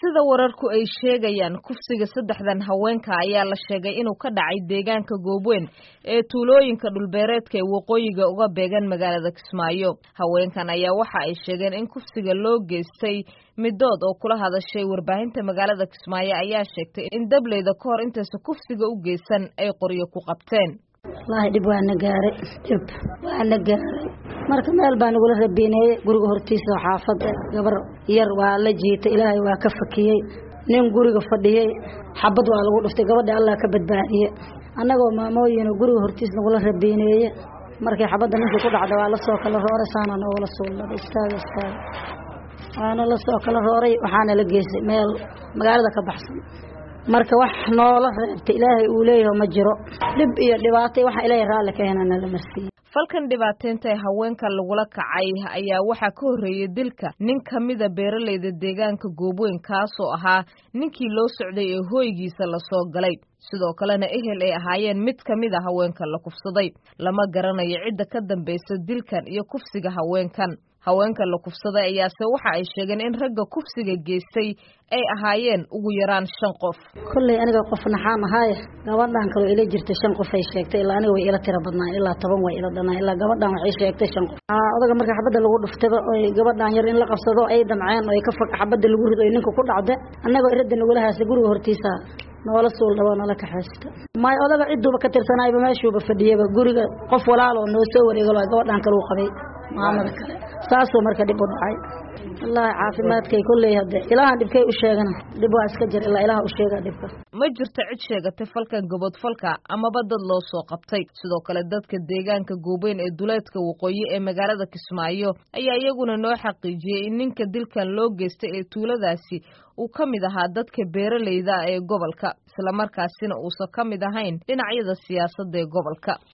sida wararku ay sheegayaan kufsiga saddexdan haweenka ayaa la sheegay inuu ka dhacay deegaanka goobweyn ee tuulooyinka dhulbeereedka ee waqooyiga uga beegan magaalada kismaayo haweenkan ayaa waxa ay sheegeen in kufsiga loo geystay midood oo kula hadashay warbaahinta magaalada kismaayo ayaa sheegtay in dableyda ka hor intaysa kufsiga u geysan ay qoryo ku qabteen wallaahi dhib waana gaaray dhib waana gaaray marka meel baa nagula rabiineeyey guriga hortiisa oo xaafada gabar yar waa la jiitay ilaahay waa ka fakiyey nin guriga fadhiyey xabad waa lagu dhuftay gabadha allah ka badbaadiye annagoo maamooyinoo guriga hortiis nagula rabiineeye markii xabadda ninkii ku dhacda waa lasoo kala rooray saana noogala suulladay istaaga istaaga waana lasoo kala rooray waxaana la geysay meel magaalada ka baxsan marka wax noola reebta ilaahay uu leeyaho ma jiro dhib iyo dhibaatay waxa ilaahay raalli ka hena nala marsiiye falkan dhibaateynta ee haweenka lagula kacay ayaa waxaa ka horreeyey dilka nin ka mida beeralayda deegaanka goobweyn kaasoo ahaa ninkii loo socday ee hooygiisa lasoo galay sidoo kalena ehel ay ahaayeen mid ka mid a haweenka la kufsaday lama garanayo cidda ka dambaysa dilkan iyo kufsiga haweenkan haweenka la kufsaday ayaase waxa ay sheegeen in ragga kufsiga geystay ay ahaayeen ugu yaraan shan qof kolley aniga qof naxaan ahaaye gabadhan kaloo ila jirta shan qof ay sheegtay ilaa aniga way ila tira badnaan ilaa toban way ila dhanaan ilaa gabadhan waxay sheegtay shan qof odaga marka xabadda lagu dhuftaba oy gabadhan yar in la qabsado ay damceen oy ka fog xabadda lagu rido oy ninka ku dhacda annagoo iradda nagula haasa guriga hortiisa noola suul dhawaa noola kaxaysta may odaga ciduuba ka tirsanayba meeshuuba fadhiyaba guriga qof walaaloo noo soo wareegalo gabadhan kale u qabay maamada kale saasuu marka dhib u dhacay wallaahi caafimaadkay kolley hadde ilaahan dhibkay u sheegana dhib waa iska jir ilaa ilaha u sheega dhibka ma jirto cid sheegatay falkan gobodfalka amaba dad loo soo qabtay sidoo kale dadka deegaanka goobeyn ee duleedka waqooyi ee magaalada kismaayo ayaa iyaguna noo xaqiijiyey in ninka dilkan loo geystay ee tuuladaasi uu ka mid ahaa dadka beeralayda ee gobolka islamarkaasina uusan ka mid ahayn dhinacyada siyaasadda ee gobolka